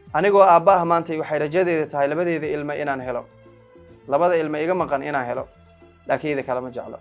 anigoo aabba ah maantay waxay rajadeeda tahay labadeeda ilmo inaan helo labada ilmo iga maqan inaan helo laakiin ida kalama jeclo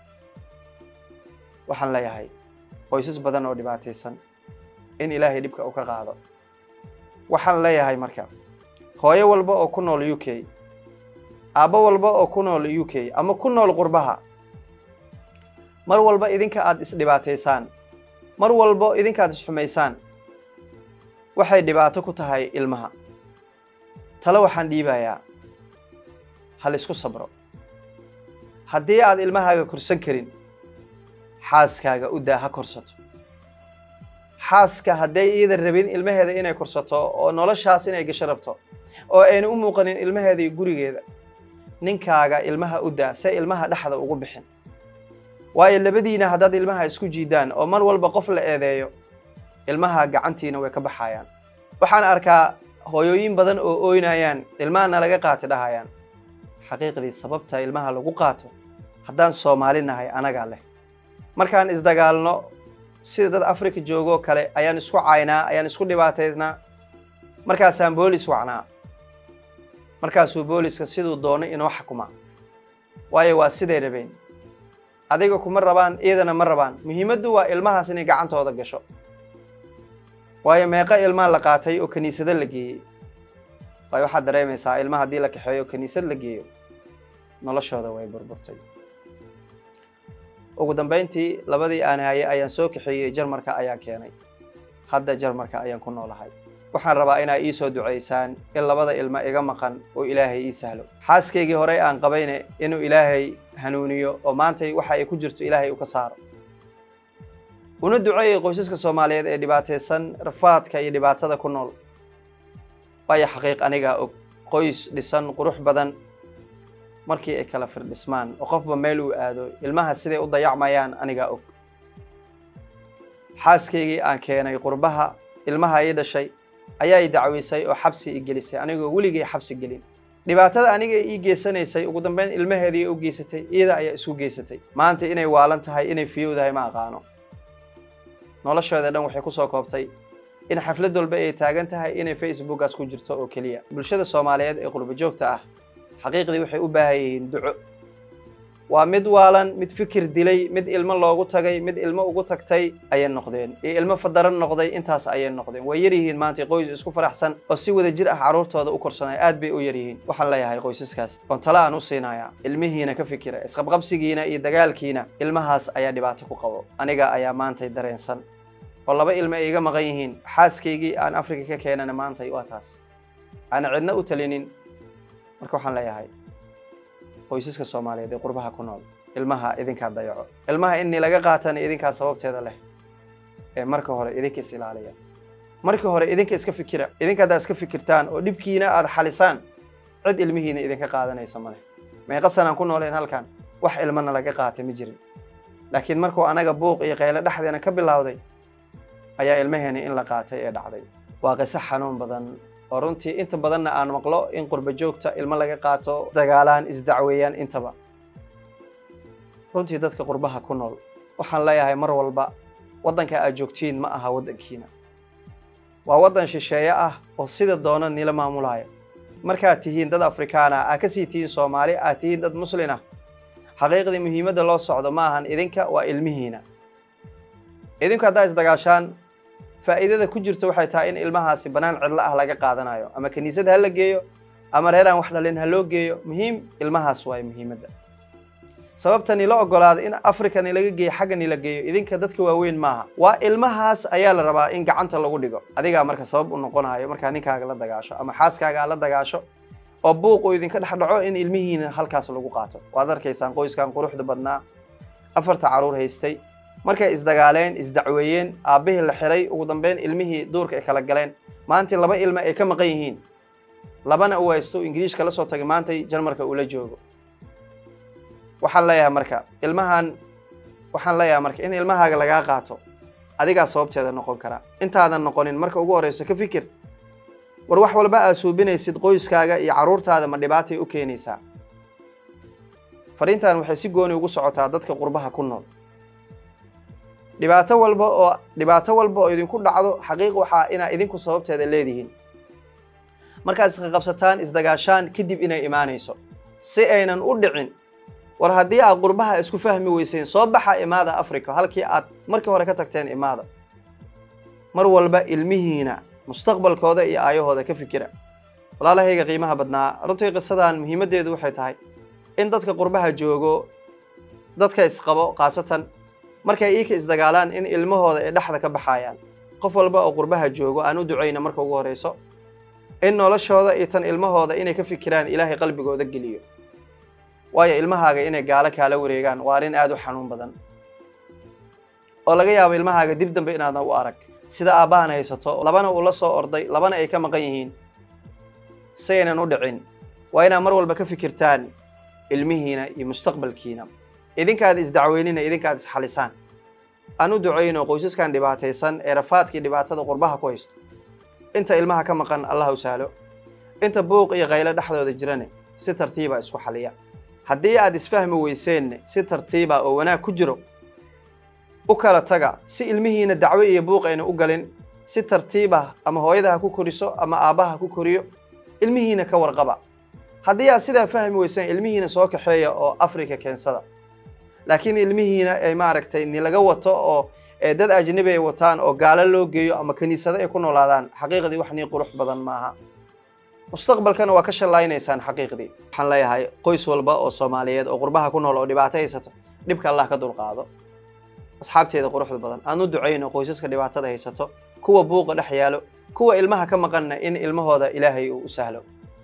waxaan leeyahay qoysas badan oo dhibaataysan in ilaahay dhibka uu ka qaado waxaan leeyahay marka hooyo walba oo ku nool u k aabbo walba oo ku nool u k ama ku nool qurbaha mar walba idinka aada isdhibaataysaan mar walbo idinka aad isxumaysaan waxay dhibaato ku tahay ilmaha tale waxaan dhiibayaa hal isku sabro haddii aad ilmahaaga korsan karin xaaskaaga u daa ha korsato xaaska hadday iida rabin ilmaheeda inay korsato oo noloshaas inay gasho rabto oo ayna u muuqanin ilmaheeda iyo gurigeeda ninkaaga ilmaha u daa se ilmaha dhexda ugu bixin waayo labadiina haddaad ilmaha isku jiidaan oo mar walba qof la eedeeyo ilmaha gacantiina way ka baxayaan waxaan arkaa hooyooyin badan oo ooynayaan ilmahana laga qaati dhahayaan xaqiiqdii sababta ilmaha lagu qaato haddaan soomaali nahay anagaa leh markaan isdagaalno sida dad africa joogoo kale ayaan isku caynaa ayaan isku dhibaataynaa markaasaan boolis wacnaa markaasuu booliska siduu doonay inoo xakuma waayo waa siday rabeen adiga kuma rabaan iyadana ma rabaan muhiimaddu waa ilmahaas inay gacantooda gasho waayo meeqa ilmaa la qaatay oo kiniisado la geeyey waayo waxaad dareemaysaa ilma haddii la kaxeeyo o kiniisad la geeyo noloshooda way burburtay ugu dambayntii labadii aan hayay ayaan soo kaxeeyey jarmarka ayaan keenay hadda jarmarka ayaan ku noolahay waxaan rabaa inaa ii soo ducaysaan in labada ilmo iga maqan oo ilaahay ii sahlo xaaskaygii horey aan qabayne inuu ilaahay hanuuniyo oo maantay waxa ay ku jirto ilaahay u ka saaro una duceeyey qoysaska soomaaliyeed ee dhibaataysan rafaadka iyo dhibaatada ku nool waayo xaqiiq anigaa og qoys dhisan qurux badan markii ay kala firdhismaan oo qofba meel uu aado ilmaha siday u dayacmayaan anigaa og xaaskaygii aan keenay qurbaha ilmaha ii dhashay ayaa i dacweysay oo xabsi i gelisay anigoo weligay xabsi gelin dhibaatada aniga ii geysanaysay ugu dambeyn ilmaheedii u geysatay iyada ayaa isu geysatay maanta inay waalan tahay inay fiyowdahay ma aqaano noloshooda dhan waxay kusoo koobtay in xaflad walba ay taagan tahay inay facebookaas ku jirto oo keliya bulshada soomaaliyeed ee qurbo joogta ah xaqiiqdii waxay u baahan yihiin duco waa mid waalan mid fikir dilay mid ilmo loogu tagay mid ilmo ugu tagtay ayay noqdeen iyo ilmo fadaran noqday intaas ayay noqdeen way yar yihiin maanta qoys isku faraxsan oo si wada jir ah carruurtooda u korsanaya aad bay u yar yihiin waxaan leeyahay qoysaskaas oon tala aan u siinayaa ilmihiina ka fikira isqabqabsigiina iyo dagaalkiina ilmahaas ayaa dhibaato ku qabo aniga ayaa maantay dareensan oo laba ilmo ay iga maqan yihiin xaaskaygii aan afrika ka keenana maantay waa taas aana cidna u talinin marka waxaan leeyahay qoysaska soomaaliyeed ee qurbaha ku nool ilmaha idinkaa dayaco ilmaha inii laga qaatana idinkaa sababteeda leh ee marka hore idinka is ilaaliya marka hore idinka iska fikira idinka haddaad iska fikirtaan oo dhibkiina aada xalisaan cid ilmihiina idinka qaadanaysa ma leh meeqa sanaan ku nooleen halkan wax ilmana laga qaatay ma jirin laakiin markuu anaga buuq iyo qaylo dhexdeena ka bilowday ayaa ilmaheena in la qaatay ee dhacday waa qiso xanuun badan oo runtii inta badanna aan maqlo in qurbo joogta ilmo laga qaato dagaalaan isdacweeyaan intaba runtii dadka qurbaha ku nool waxaan leeyahay mar walba waddanka aad joogtiin ma aha waddankiina waa waddan shisheeye ah oo sida doona nila maamulaayo markaad tihiin dad afrikaana aad ka sii tihiin soomaali aad tihiin dad muslin ah xaqiiqdii muhiimadda loo socdo ma ahan idinka waa ilmihiina idinku haddaa isdagaashaan faa'iidada ku jirta waxay tahay in ilmahaasi bannaan cidlo ah laga qaadanayo ama kiniisad ha la geeyo ama reer aan wax dhalin ha loo geeyo muhiim ilmahaas waay muhiimadda sababta nila ogolaada in africa nilaga geeyo xagga nila geeyo idinka dadka waaweyn maaha waa ilmahaas ayaa la rabaa in gacanta lagu dhigo adigaa marka sabab u noqonayo markaa ninkaaga la dagaasho ama xaaskaaga aad la dagaasho oo buuq uu idinka dhex dhaco in ilmihiina halkaas lagu qaato waad arkaysaan qoyskan quruxda badnaa afarta carruur haystay markay isdagaaleen isdacweeyeen aabbihii la xiray ugu dambeyn ilmihii duurka ay kala galeen maantii laba ilmo ay ka maqan yihiin labana uu haysto ingiriishka la soo tagay maantay jarmarka uu la joogo waxaan leeyahay marka ilmahan waxaan leeyahay marka in ilmahaaga lagaa qaato adigaa sababteeda noqon karaa intaadan noqonin marka ugu horeyso ka fikir war wax walba aad suubinaysid qoyskaaga iyo carruurtaada ma dhibaatay u keenaysaa fariintan waxay si gooni ugu socotaa dadka qurbaha ku nool dhibaato walba oo dhibaato walba oo idinku dhacdo xaqiiq waxaa inaa idinku sababteeda leedihiin markaad isqaqabsataan isdagaashaan kadib inay imaanayso si aynan u dhicin war haddii aad qurbaha isku fahmi weyseen soo baxa imaada africa halkii aad markii hore ka tagteen imaada mar walba ilmihiina mustaqbalkooda iyo aayahooda ka fikira walaalahayga qiimaha badnaa runtii qisadan muhiimaddeedu waxay tahay in dadka qurbaha joogo dadka isqabo khaasatan markay iika isdagaalaan in ilmahooda ay dhexda ka baxayaan qof walba oo qurbaha joogo aan u ducayna marka ugu horeyso in noloshooda iyo tan ilmahooda inay ka fikiraan ilaahay qalbigooda geliyo waayo ilmahaaga inay gaalo kaala wareegaan waa arrin aad u xanuun badan oo laga yaabo ilmahaaga dib dambe inaadna u arag sida aabbahan haysato labana uu la soo orday labana ay ka maqan yihiin si aynan u dhicin waa inaad mar walba ka fikirtaan ilmihiina iyo mustaqbalkiina idinkaad isdacweynina idinkaad isxalisaan aan u ducayno qoysaskan dhibaataysan ee rafaadkii dhibaatada qurbaha ku haysto inta ilmaha ka maqan allah u sahlo inta buuq iyo qaylo dhexdooda jirane si tartiiba isku xaliya haddii aad isfahmi weyseenne si tartiiba oo wanaag ku jiro u kala taga si ilmihiina dacwo iyo buuq ayna u galin si tartiibah ama hooyada ha ku koriso ama aabbaha ha ku koriyo ilmihiina ka warqaba haddii aad sidaa fahmi weyseen ilmihiina soo kaxeeya oo africa keensada laakiin ilmihiina ay maaragtay ni laga wato oo dad ajnabi ay wataan oo gaalo loo geeyo ama kiniisado ay ku noolaadaan xaqiiqdii wax nii qurux badan maaha mustaqbalkana waa ka shallaynaysaan xaqiiqdii waxaan leeyahay qoys walba oo soomaaliyeed oo qurbaha ku nool oo dhibaato haysato dhibka allah ka dulqaado asxaabteeda quruxda badan aan u ducayno qoysaska dhibaatada haysato kuwa buuqa dhex yaalo kuwa ilmaha ka maqanna in ilmahooda ilaahay uu u sahlo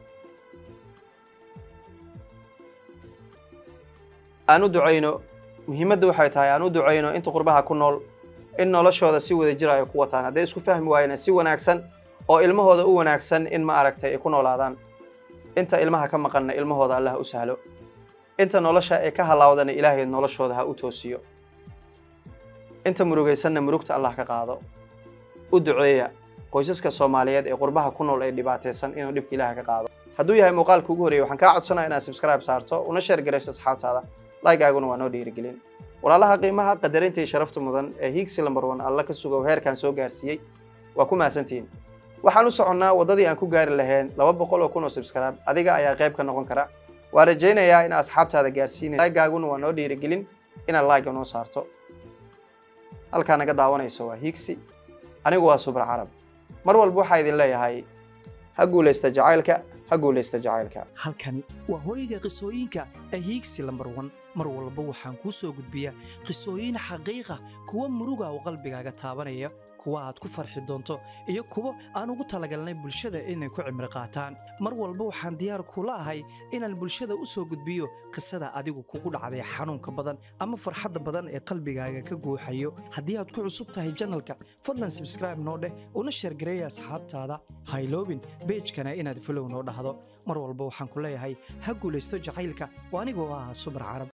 aan u ducayno muhiimadda waxay tahay aan u ducayno inta qurbaha ku nool in noloshooda si wada jira ay ku wataan hadday isku fahmi waayena si wanaagsan oo ilmahooda u wanaagsan in ma aragtay ay ku noolaadaan inta ilmaha ka maqanna ilmahooda allah u sahlo inta nolosha ay ka halaawdana ilaahay noloshooda ha u toosiyo inta murugaysanna murugta allah ka qaado u duceeya qoysaska soomaaliyeed ee qurbaha ku nool ee dhibaataysan inuu dhibka ilaah ka qaado hadduu yahay muuqaalka ugu horreeyay waxaan kaa codsanaya inaad subscribe saarto una sheer garayso asxaabtaada like-aaguna waa noo dhiirigelin walaalaha qiimaha qadarinta iyo sharafta mudan ee hiigsi lambar one alla ka sugow heerkan soo gaarsiiyey waa ku mahadsantihiin waxaan u soconnaa waddadii aan ku gaari lahayn laba boqol oo kun oo subscribe adiga ayaa qayb ka noqon kara waa rajaynayaa in asxaabtaada gaarsiinay like-aaguna waa noo dhiirigelin inaad like noo saarto halkaa naga daawanayso waa hiigsi anigu waa subra carab mar walba waxaa idin leeyahay ha guulaysta jacaylka ha guulaysta jacaylka halkani waa hooyga qisooyinka ee hiigsi lambar wan mar walba waxaan kuu soo gudbiyaa qisooyin xaqiiqa kuwa muruga oo qalbigaaga taabanaya kuwa aad ku farxi doonto iyo kuwo aan ugu talagalnay bulshada inay ku cimri qaataan mar walba waxaan diyaar kula ahay inaan bulshada u soo gudbiyo qisada adigu kugu dhacday xanuunka badan ama farxadda badan ee qalbigaaga ka guuxayo haddii aad ku cusub tahay janalka fadlan sabscribe noo dheh una sheergareeya asxaabtaada hayloobin beejkana inaad folow noo dhahdo mar walba waxaan ku leeyahay ha guulaysto jacaylka oo anigoo ah subar carab